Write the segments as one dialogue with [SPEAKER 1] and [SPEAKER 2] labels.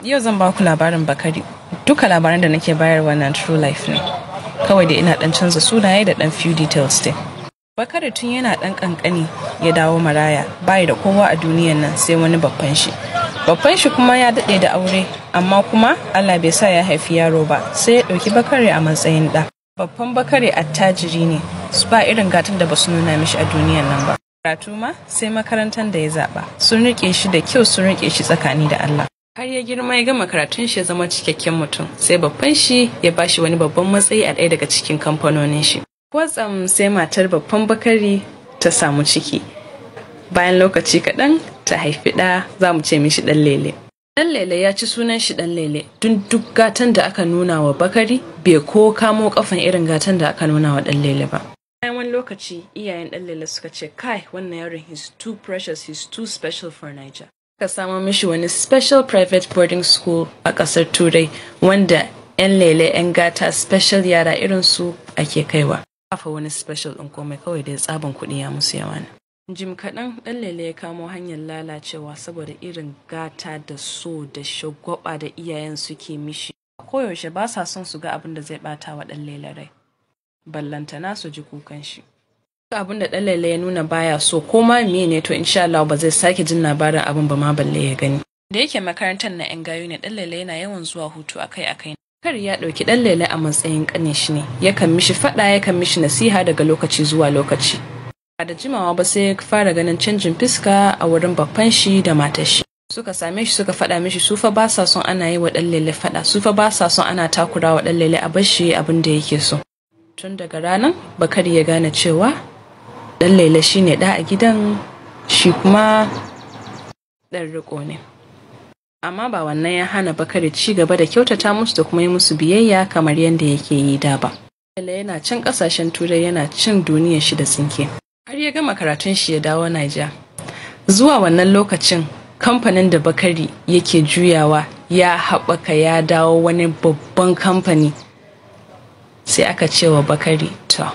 [SPEAKER 1] Yau zan ba ku labarin Bakari. Duka labaran da nake bayarwa na true life ne. Kawai da ina dan canza sunaye da dan few details din. Bakari tun yana dan kankani ya dawo maraya bai da kowa a duniyan nan sai wani babban shi. Babban shi kuma ya daɗe da aure amma kuma Allah bai sa ya haifi yaro ba sai ya ɗauki Bakari a matsayin ɗa. Babban Bakari attajiri ne su ba irin gatan da ba su nuna mishi a duniyan nan ba. Karatu ma sai makarantar da ya zaɓa sun riƙe shi da kyau sun riƙe shi tsakani da Allah. har ya girma ya gama karatun shi ya zama cikakken mutum sai babban shi ya bashi wani babban matsayi a ɗaya daga cikin kamfanonin shi kwatsam sai matar babban bakari ta samu ciki bayan lokaci kaɗan ta haifi ɗa za mu ce mishi ɗan lele ɗan lele ya ci sunan shi ɗan lele duk duk gatan da aka nuna wa bakari bai ko kamo kafan irin gatan da aka nuna wa ɗan lele ba bayan wani lokaci iyayen ɗan lele suka ce kai wannan yaron he's too precious he's too special for Niger aka samo mishi wani special private boarding school a ƙasar turai wanda 'yan lele 'yan gata special yara irin su ake kaiwa kafa wani special ɗin komai kawai da ya tsaban kuɗi ya musu yawa ne jim kaɗan ɗan lele ya kamo hanyar lalacewa saboda irin gata da so da shagwaba da iyayen suke mishi koyaushe ba sa son su ga abin da zai ɓata wa ɗan lele rai ballantana su ji kukan shi abin da ɗan ya nuna baya so ko ma miye ne to insha Allah ba zai sake jin labarin abin ba ma balle ya gani. Da yake makarantar na 'yan gayu ne ɗan yana yawan zuwa hutu akai-akai. Kar ya ɗauki ɗan lele a matsayin ƙane shi ne, yakan mishi faɗa yakan mishi nasiha daga lokaci zuwa lokaci. Ba da jimawa ba sai ya fara ganin canjin fuska a wurin babban shi da matar shi. Suka same shi suka faɗa mishi su fa ba sa son ana yi wa ɗan lele faɗa, su fa ba sa son ana takura wa ɗan lele a bar shi abin da yake so. Tun daga ranar Bakari ya gane cewa dan laila shi ne ɗa a gidan shi kuma ɗan riko ne amma ba wannan ya hana bakari ci gaba da kyautata musu da kuma yi musu biyayya kamar yadda yake yi da ba laila yana cin ƙasashen turai yana cin duniyar shi da tsinke har ya gama karatun shi ya dawo Naija. zuwa wannan lokacin kamfanin da bakari yake juyawa ya haɓaka ya dawo wani babban kamfani sai aka ce wa bakari to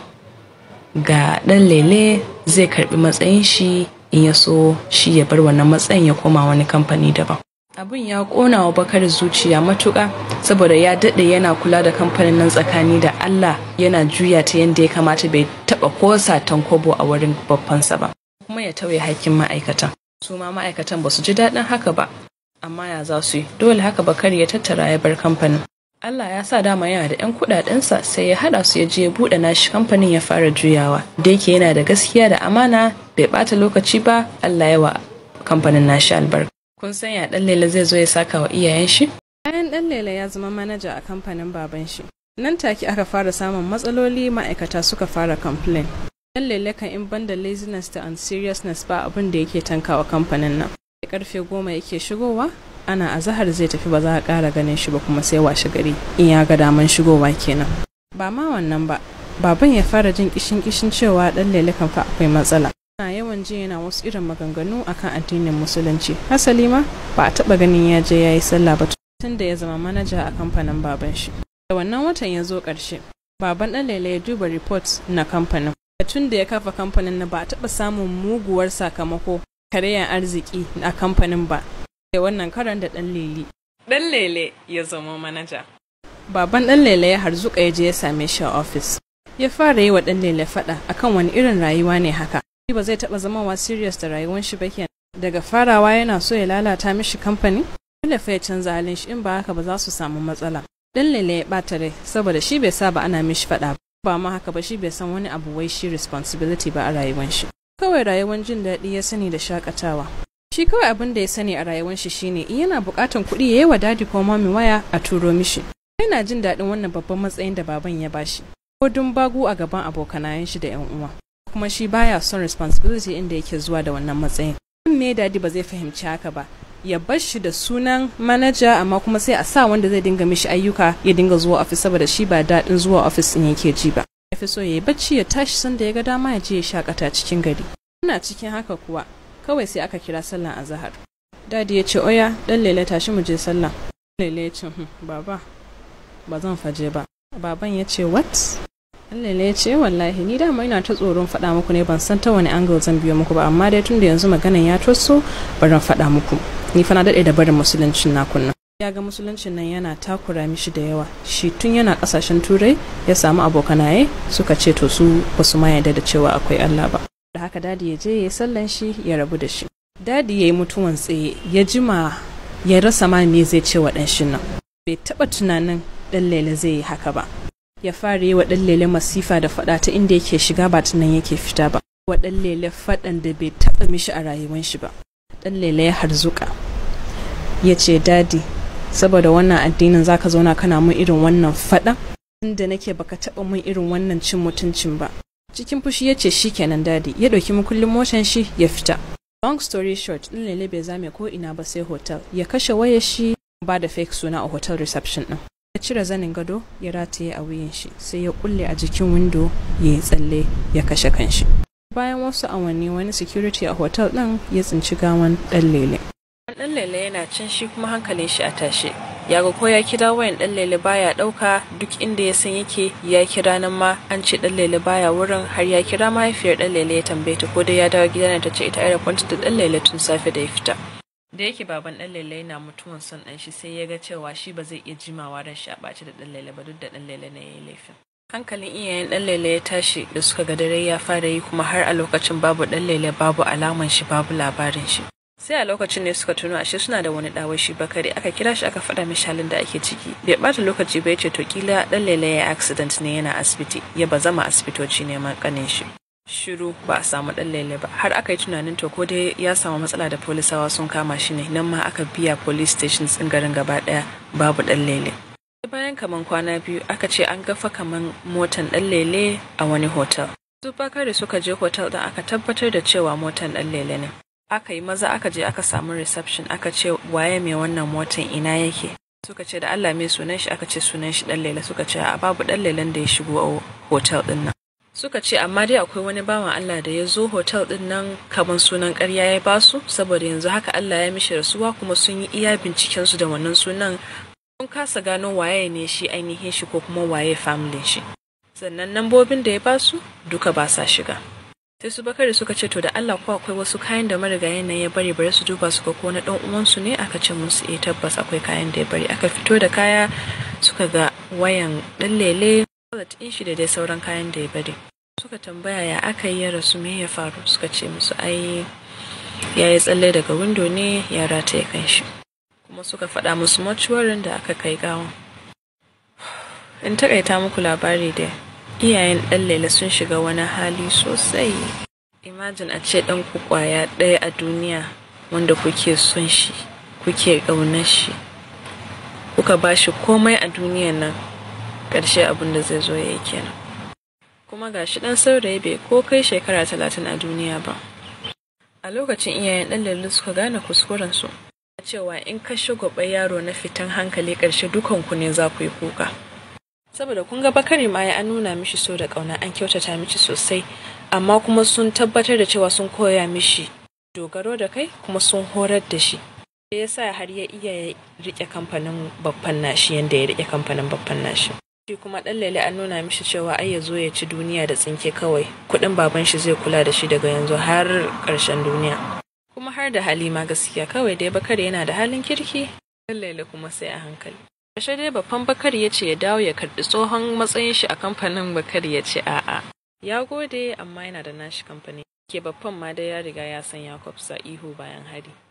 [SPEAKER 1] ga ɗan lele zai karbi matsayin shi in ya so shi ya bar wannan matsayin ya koma wani kamfani daban abin ya kona wa bakar zuciya matuƙa saboda ya daɗe yana kula da kamfanin nan tsakani da allah yana juya ta yadda ya kamata bai taɓa ko satan kobo a wurin babbansa ba kuma ya tauye hakkin ma'aikatan su ma ma'aikatan ba su ji daɗin haka ba amma ya za su yi dole haka bakar ya tattara ya bar kamfanin Allah ya sa dama yana da 'yan kudadensa sai ya hada su ya je ya bude nashi kamfanin ya fara juyawa da yake yana da gaskiya da amana bai bata lokaci ba Allah ya wa kamfanin nashi albarka kun san ya dan lele zai zo ya saka wa iyayen shi bayan dan lele ya zama manaja a kamfanin baban shi nan take aka fara samun matsaloli ma'aikata suka fara complain dan lele kan in banda laziness da unseriousness ba abin da yake tankawa kamfanin nan karfe goma yake shigowa ana azahar zai tafi ba za a ƙara ganin shi ba kuma sai washe gari in ya ga daman shigowa kenan ba ma wannan ba baban ya fara jin kishin kishin cewa dan lele kan fa akwai matsala ana yawan ji yana wasu irin maganganu akan addinin musulunci hasali ma ba a taba ganin ya je ya yi sallah ba tun da ya zama manaja a kamfanin baban shi da wannan watan ya zo ƙarshe baban dan lele ya duba report na kamfanin tun da ya kafa kamfanin na ba a taba samun muguwar sakamako karyan arziki a kamfanin ba da wannan karan da ɗan lele. Ɗan lele ya zama manaja. Baban ɗan lele ya harzuka ya je ya same shi a ofis. Ya fara yi wa ɗan lele faɗa akan wani irin rayuwa ne haka. Shi ba zai taɓa zama wa serious da rayuwar shi ba kenan. Daga farawa yana so ya lalata mishi kamfani? Dole fa ya canza halin shi in ba haka ba za su samu matsala. Ɗan lele ya ɓata rai saboda shi bai saba ana mishi faɗa ba. Ba ma haka ba shi bai san wani abu wai shi responsibility ba a rayuwar shi. Kawai rayuwar jin daɗi ya sani da shakatawa. shi kawai abin da ya sani a rayuwar shi shine in yana bukatan kuɗi ya yi wa dadi ko mami waya a turo mishi yana jin daɗin wannan babban matsayin da baban ya bashi ko dun bagu a gaban abokanayen shi da yan uwa kuma shi baya son responsibility inda yake zuwa da wannan matsayin me dadi ba zai fahimci haka ba ya bar shi da sunan manaja amma kuma sai a sa wanda zai dinga mishi ayyuka ya dinga zuwa ofis saboda shi ba daɗin zuwa ofis ɗin yake ji ba ya fi so ya yi bacci ya tashi sanda ya ga dama ya je ya shakata cikin gari ina cikin haka kuwa kawai sai aka kira sallan azahar dadi ya ce oya dan lele tashi mu je sallah lele ya ce hm, baba ba zan faje ba baban ya ce what dan lele ya ce wallahi ni dama ina ta tsoron faɗa muku ne ban san ta wani angle zan biyo muku ba amma dai tunda yanzu maganan ya toso bari faɗa muku ni fa na daɗe da barin musuluncin na kunna ya ga musuluncin nan yana takura mishi da yawa shi tun yana kasashen turai ya samu abokanaye suka ce to su basu ma yarda da cewa akwai Allah ba da haka dadi ya je ya sallan shi ya rabu da shi dadi ya yi mutuwan tsaye ya jima ya rasa ma me zai ce wa ɗanshin nan bai taɓa tunanin ɗan lele zai yi haka ba ya fara yi wa ɗan lele masifa da faɗa ta inda yake shiga ba ta nan yake fita ba wa ɗan lele faɗan da bai taɓa mishi a rayuwan shi ba ɗan lele ya harzuka ya ce dadi saboda wannan addinin zaka zauna kana mun irin wannan faɗa inda nake baka taɓa mun irin wannan cin mutuncin ba cikin fushi ya ce kenan dadi ya ɗauki mukullin motan shi ya fita long story short ɗin lele bai zame ko ina ba sai hotel ya kashe wayar shi ba da fake suna a hotel reception ɗin ya cire zanin gado ya rataye a wuyan shi sai ya kulle a jikin windo ya yi tsalle ya kashe kanshi bayan wasu awanni wani security a hotel ɗin ya tsinci gawan ɗan lele ɗan lele yana can shi kuma hankalin shi a tashe ya ga ko ya kira wayan ɗan lele baya ɗauka duk inda ya san yake ya kira nan ma an ce ɗan lele baya wurin har ya kira mahaifiyar ɗan lele ya tambaye ta ko dai ya dawo gida ne ta ce ita aeroport da ɗan lele tun safe da ya fita da yake baban ɗan lele yana mutuwan son ɗan shi sai ya ga cewa shi ba zai iya jimawa ran shi a ɓaci da ɗan lele ba duk da ɗan lele ne ya yi laifin hankalin iyayen ɗan lele ya tashi da suka ga dare ya fara yi kuma har a lokacin babu ɗan lele babu alaman shi babu labarin shi sai a lokacin ne suka tuno ashe suna da wani ɗawai shi bakare aka kira shi aka faɗa mishi halin da ake ciki bai ɓata lokaci ba ya ce to kila ɗan lele ya accident ne yana asibiti ya ba zama asibitoci neman ƙanin shi shiru ba a samu ɗan lele ba har aka yi tunanin to ko dai ya samu matsala da polisawa sun kama shi ne nan ma aka biya police stations ɗin garin gaba ɗaya babu ɗan lele bayan kaman kwana biyu aka ce an gafa kaman motan ɗan lele a wani hotel su bakare suka je hotel ɗin aka tabbatar da cewa motan ɗan lele ne aka yi maza aka je aka samu reception aka ce waye mai wannan motan ina yake suka ce da Allah mai sunan shi aka ce sunan shi dan lele suka ce a babu dan lelen da ya shigo a hotel din nan suka ce amma dai akwai wani bawan Allah da ya zo hotel din nan kamar sunan ƙarya ya basu saboda yanzu haka Allah ya mishi rasuwa kuma sun yi iya binciken su da wannan sunan sun kasa gano waye ne shi ainihin shi ko kuma waye family shi sannan nambobin da ya basu duka ba sa shiga sai su bakari suka ce to da Allah ko akwai wasu kayan da marigayen nan ya bari bari su duba su ga ko na dan uwansu ne aka ce musu eh tabbas akwai kayan da ya bari aka fito da kaya suka ga wayan dan lele wallet din shi da dai sauran kayan da ya bari suka tambaya ya aka yi ya rasu me ya faru suka ce musu ai ya yi tsalle daga windo ne ya rataye kan shi kuma suka faɗa musu mortuarin da aka kai gawan in takaita muku labari da iyayen ɗan lele sun shiga wani hali sosai imajin a ce ɗan ku ƙwaya ɗaya a duniya wanda kuke son shi kuke ƙaunar shi kuka ba shi komai a duniyan nan ƙarshe abin da zai zo ya yi kenan kuma ga shi ɗan saurayi bai ko kai shekara talatin a duniya ba a lokacin iyayen ɗan lele suka gane kuskurensu cewa in ka shagwaba yaro na fitan hankali ƙarshe dukanku ne za ku yi kuka saboda kun ga bakari ma ya an nuna mishi so da ƙauna an kyautata mishi sosai amma kuma sun tabbatar da cewa sun koya mishi dogaro da kai kuma sun horar da shi ya sa har ya iya rike kamfanin babban nashi yadda ya rike kamfanin babban nashi shi kuma ɗan lele an nuna mishi cewa ai ya zo ya ci duniya da tsinke kawai kuɗin baban shi zai kula da shi daga yanzu har ƙarshen duniya kuma har da hali ma gaskiya kawai dai bakari yana da halin kirki ɗan lele kuma sai a hankali Kashe dai babban Bakari ya ce ya dawo ya karbi tsohon matsayin shi a kamfanin Bakari ya ce a'a. Ya gode amma yana da nashi kamfani. Ke babban ma dai ya riga ya san Yakub sa ihu bayan hari.